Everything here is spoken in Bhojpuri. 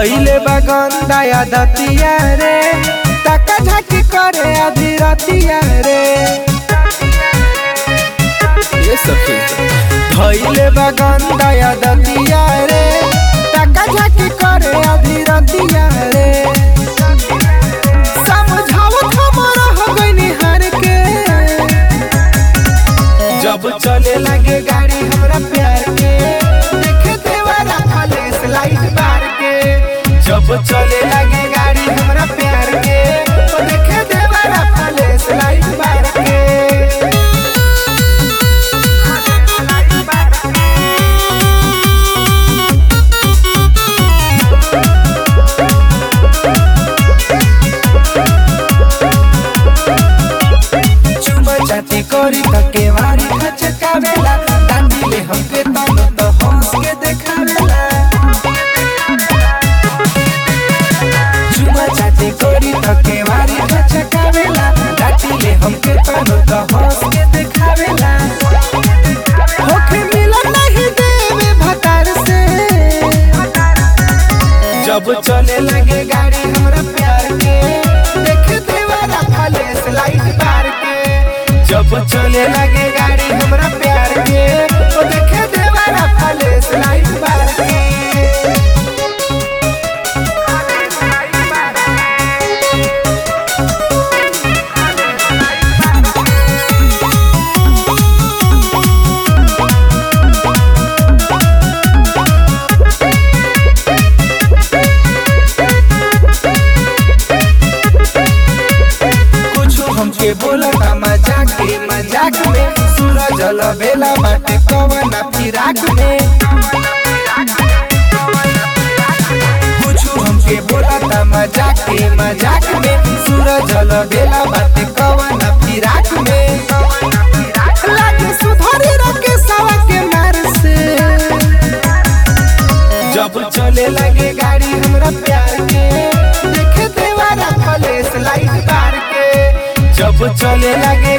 धैले बगंदा या दतिया रे तका झाकी करे आधी रतिया रे ये सखी धैले बगंदा या दतिया रे तका झाकी करे आधी रतिया रे समझावत हमरा हो गइनी हार के जब चले लगे गाड़ी हमरा प्यार के देखे देवारा खाले स्लाइड मार के जब चले लगे गाड़ी हमरा प्यार के तो देखे देवारा खाले स्लाइड मार के चुमा चाटी करी त केवारी खचकावेला डांडिले हमके तनो त हंस के देखावेला चुमा चाटी करी त केवारी खचकावेला डांडिले हमके तनो त हंस के देखावेला होखे मिलन नहीं देवे भतार से जब चले लगे गाड़ी हमरा प्यार के देख देवारा खाले स्लाइड मार के जब चले लगे गाड़ी हमरा प्यार के तो देखे देवारा खाले स्लाइड मार के कुछ हमके बोला मजाक के मजाक में सूरज बेला बाटे कवना फिराक में कुछ हमके बोला मजाक के मजाक में सूरज बेला बाटे कवना फिराक में लागे सुधरी रखे सवा के मार से जब चले लगे गाड़ी हमरा प्यार के देखे देवारा खले स्लाइड मार के जब चले लगे